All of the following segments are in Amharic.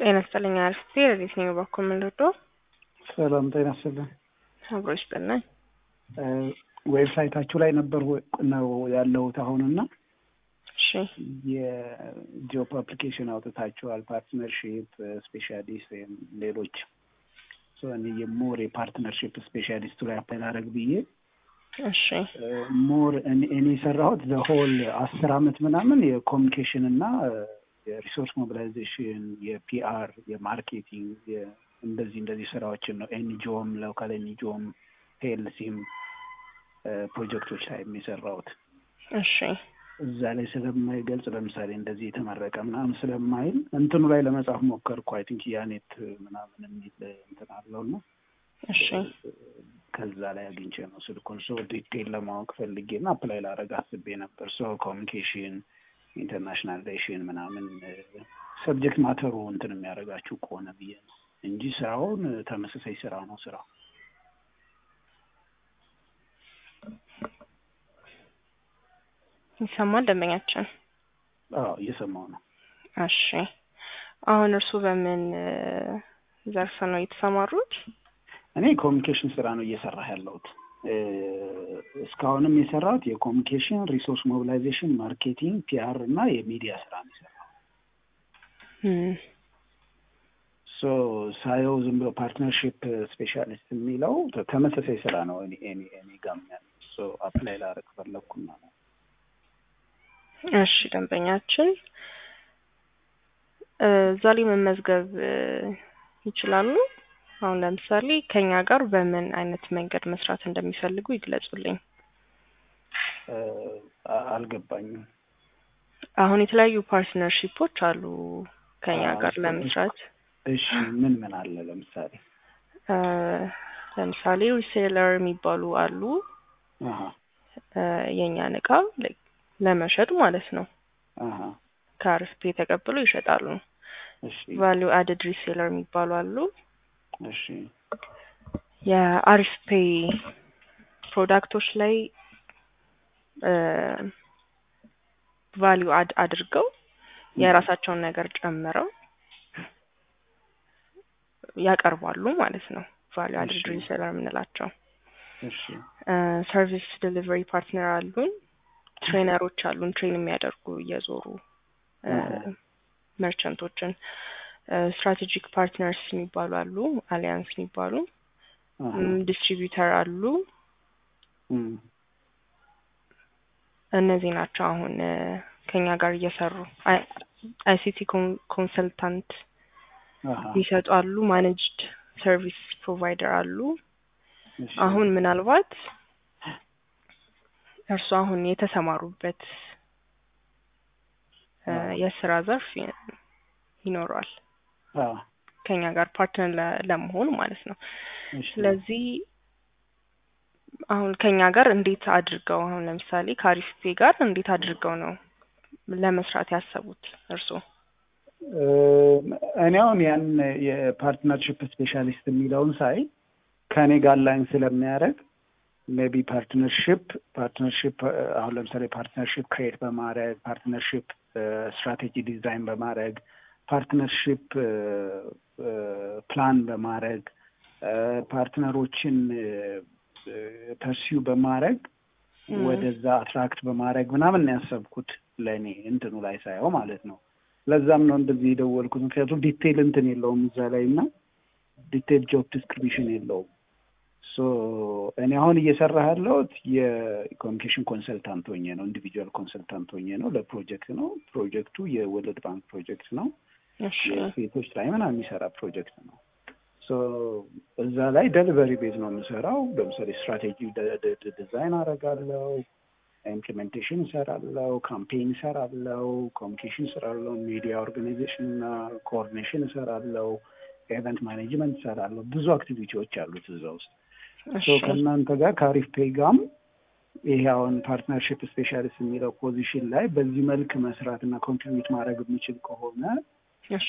ጤና ይስጥልኝ አርፍቴ ረዲት ነኝ በኩል ምንልዶ ሰላም ጤና ይስጥልኝ። አብሮ ይስጥልኝ። ዌብሳይታችሁ ላይ ነበር ነው ያለሁት አሁንና እሺ የጆብ አፕሊኬሽን አውጥታችኋል። ፓርትነርሺፕ ስፔሻሊስት ወይም ሌሎች እኔ የሞር የፓርትነርሺፕ ስፔሻሊስቱ ላይ አፕላይ ላደርግ ብዬ እሺ ሞር እኔ የሰራሁት ዘሆል አስር አመት ምናምን የኮሚኒኬሽን እና የሪሶርስ ሞቢላይዜሽን፣ የፒአር፣ የማርኬቲንግ እንደዚህ እንደዚህ ስራዎችን ነው ኤንጂኦም ሎካል ኤንጂኦም ፒኤልሲም ፕሮጀክቶች ላይ የሚሰራውት እሺ እዛ ላይ ስለማይገልጽ ለምሳሌ እንደዚህ የተመረቀ ምናምን ስለማይል እንትኑ ላይ ለመጻፍ ሞከርኩ። አይ ቲንክ ያኔት ምናምን የሚል እንትን አለው እና እሺ ከዛ ላይ አግኝቼ ነው ስልኩን ሶ ዲቴል ለማወቅ ፈልጌ እና አፕላይ ላደርግ አስቤ ነበር። ሶ ኮሚኒኬሽን ኢንተርናሽናል ሪሌሽን ምናምን ሰብጀክት ማተሩ እንትን የሚያደርጋችሁ ከሆነ ብዬ ነው እንጂ ስራውን ተመሳሳይ ስራ ነው ስራው። ይሰማል ደንበኛችን? አዎ እየሰማው ነው። እሺ አሁን እርሱ በምን ዘርፍ ነው የተሰማሩት? እኔ ኮሚኒኬሽን ስራ ነው እየሰራህ ያለሁት። እስካሁንም የሰራሁት የኮሚኒኬሽን ሪሶርስ ሞቢላይዜሽን፣ ማርኬቲንግ፣ ፒአር እና የሚዲያ ስራ ነው የሰራሁት። ሶ ሳየው ዝም ብሎ ፓርትነርሺፕ ስፔሻሊስት የሚለው ተመሳሳይ ስራ ነው እኔ እኔ እኔ ጋም ያለው ሶ አፕላይ ላደርግ ፈለግኩና ነው። እሺ ደንበኛችን እዛ ላይ መመዝገብ ይችላሉ። አሁን ለምሳሌ ከኛ ጋር በምን አይነት መንገድ መስራት እንደሚፈልጉ ይግለጹልኝ። አልገባኝም። አሁን የተለያዩ ፓርትነርሺፖች አሉ ከኛ ጋር ለመስራት። እሺ ምን ምን አለ ለምሳሌ? ለምሳሌ ሪሴለር የሚባሉ አሉ። አሀ የእኛን እቃ ለመሸጥ ማለት ነው። አሀ ከአርስፔ ተቀብሎ ይሸጣሉ። እሺ ቫሊዩ አድድ ሪሴለር የሚባሉ አሉ። እሺ የአሪስፔ ፕሮዳክቶች ላይ ቫሊዩ አድ አድርገው የራሳቸውን ነገር ጨምረው ያቀርባሉ ማለት ነው። ቫሊዩ አድድ እሺ። ሪሴለር የምንላቸው እሺ ሰርቪስ ዴሊቨሪ ፓርትነር አሉን። ትሬነሮች አሉን ትሬን የሚያደርጉ እየዞሩ መርቸንቶችን። ስትራቴጂክ ፓርትነርስ የሚባሉ አሉ፣ አሊያንስ የሚባሉ አሀ ዲስትሪቢዩተር አሉ። እም እነዚህ ናቸው አሁን እ ከኛ ጋር እየሰሩ አይሲቲ ኮንሰልታንት አሀ የሚሰጡ አሉ። ማኔጅድ ሰርቪስ ፕሮቫይደር አሉ። እሺ አሁን ምናልባት እርሱ አሁን የተሰማሩበት እ አዎ። የስራ ዘርፍ ይ- ይኖረዋል አዎ ከኛ ጋር ፓርትነር ለ- ለመሆን ማለት ነው። እሺ ስለዚህ አሁን ከኛ ጋር እንዴት አድርገው አሁን ለምሳሌ ከአሪፍፔ ጋር እንዴት አድርገው ነው ለመስራት ያሰቡት እርስዎ? እ እኔ አሁን ያን የፓርትነርሽፕ ስፔሻሊስት የሚለውን ሳይ ከእኔ ጋር ላይን ስለሚያደርግ ሜቢ ፓርትነርሽፕ ፓርትነርሽፕ አሁን ለምሳሌ ፓርትነርሽፕ ክሬት በማድረግ ፓርትነርሽፕ ስትራቴጂ ዲዛይን በማድረግ ፓርትነርሽፕ ፕላን በማድረግ ፓርትነሮችን ፐርሲው በማድረግ ም። ወደዛ አትራክት በማድረግ ምናምን ነው ያሰብኩት ለእኔ እንትኑ ላይ ሳየው ማለት ነው። ለዛም ነው እንደዚህ የደወልኩት። ምክንያቱም ዲቴይል እንትን የለውም እዛ ላይ እና ዲቴይል ጆብ ዲስክሪፕሽን የለውም። ሶ እኔ አሁን እየሰራ ያለሁት የኮሚኒኬሽን ኮንሰልታንት ሆኜ ነው፣ ኢንዲቪጁዋል ኮንሰልታንት ሆኜ ነው። ለፕሮጀክት ነው። ፕሮጀክቱ የወርልድ ባንክ ፕሮጀክት ነው። እሺ የሴቶች ላይ ምናምን የሚሰራ ፕሮጀክት ነው። ሶ እዛ ላይ ደሊቨሪ ቤዝ ነው የምሰራው። ለምሳሌ ስትራቴጂ ዲዛይን አደርጋለሁ፣ ኢምፕሊሜንቴሽን እሰራለሁ፣ ካምፔን እሰራለሁ፣ ኮሚኒኬሽን እሰራለሁ፣ ሚዲያ ኦርጋናይዜሽን እና ኮኦርዲኔሽን እሰራለሁ፣ ኤቨንት ማኔጅመንት እሰራለሁ። ብዙ አክቲቪቲዎች አሉት እዛ ውስጥ። እሺ ሶ ከእናንተ ጋር ከአሪፍ ፔይ ጋም ይሄ አሁን ፓርትነርሽፕ ስፔሻሊስት የሚለው ፖዚሽን ላይ በዚህ መልክ መስራት እና ኮንትሪቢዩት ማድረግ የምችል ከሆነ እሺ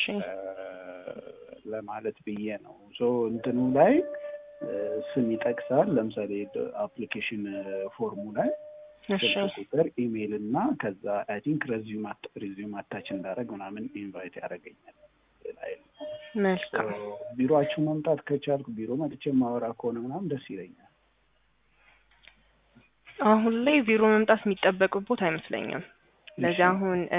ለማለት ብዬ ነው። ሶ እንትኑ ላይ ስም ይጠቅሳል። ለምሳሌ አፕሊኬሽን ፎርሙ ላይ እሺ ስልክ ቁጥር፣ ኢሜይል እና ከዛ አይ ቲንክ ሬዚዩም ሬዚዩም አታች እንዳደረግ ምናምን ኢንቫይት ያደርገኛል ላይ መልካም ቢሮአችሁ መምጣት ከቻልኩ ቢሮ መጥቼ ማወራ ከሆነ ምናምን ደስ ይለኛል። አሁን ላይ ቢሮ መምጣት የሚጠበቅቦት አይመስለኝም። ለዚህ እሺ። አሁን እ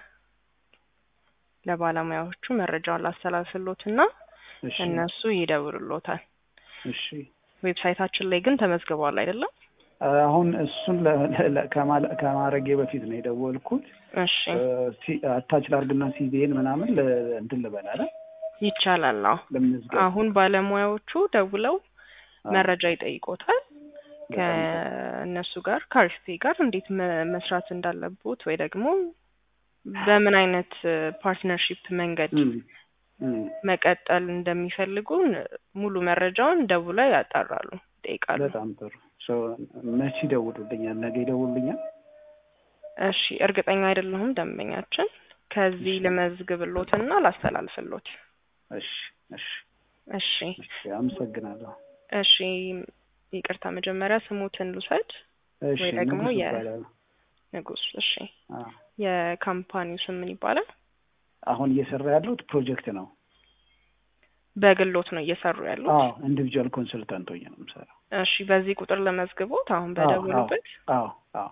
ለባለሙያዎቹ መረጃውን ላስተላልፍሎት እና እሺ እነሱ ይደውሉሎታል። እሺ ዌብሳይታችን ላይ ግን ተመዝግበዋል አይደለም? አሁን እሱን ለ- ለ- ከማ- ከማድረጌ በፊት ነው የደወልኩት። እሺ አታች ላርግና ሲቪን ምናምን ለ- እንትን ልበል አለ ይቻላል። አዎ ለምንዝገብ አሁን ባለሙያዎቹ ደውለው አዎ። መረጃ ይጠይቆታል። በጣም ጥሩ። ከእነሱ ጋር ከአሪፍ ጋር እንዴት መ- መስራት እንዳለቦት ወይ ደግሞ በምን አይነት ፓርትነርሺፕ መንገድ እም፣ እም። መቀጠል እንደሚፈልጉ ሙሉ መረጃውን ደውለው ያጣራሉ፣ ይጠይቃሉ። በጣም ጥሩ። ሶ መቼ ይደውሉልኛል? ነገ ይደውሉልኛል? እሺ እርግጠኛ አይደለሁም ደንበኛችን። ከዚህ እሺ። ልመዝግብሎትና ላስተላልፍሎት። እሺ እሺ እሺ እሺ። አመሰግናለሁ። እሺ ይቅርታ መጀመሪያ ስሙትን ልውሰድ። እሺ ወይ ደግሞ ንጉስ የ- ይባላል። ንጉስ። እሺ አዎ። የካምፓኒው ስም ምን ይባላል? አሁን እየሰራ ያለሁት ፕሮጀክት ነው። በግሎት ነው እየሰሩ ያሉት? አዎ ኢንዲቪጁዋል ኮንሰልታንት ሆኜ ነው የምሰራው። እሺ በዚህ ቁጥር ለመዝግቦት አሁን አዎ፣ በደውሉበት። አዎ አዎ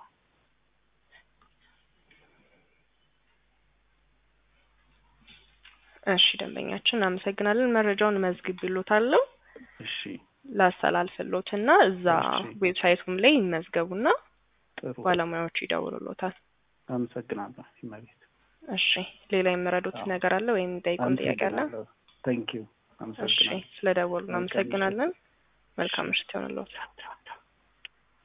እሺ ደንበኛችን አመሰግናለን። መረጃውን መዝግብሎታለሁ እሺ ላስተላልፍሎትና እዛ እሺ። ዌብሳይቱም ላይ ይመዝገቡና ጥሩ ባለሙያዎቹ ይደውሉሎታል። አመሰግናለሁ። ይመቤት እሺ ሌላ የምረዱት አዎ። ነገር አለ ወይም ጠይቁን ጥያቄ አለ? ታንክ ዩ እሺ አመሰግናለሁ። ስለደወሉ መልካም እናመሰግናለን። መልካም ምሽት ይሆንልዎት።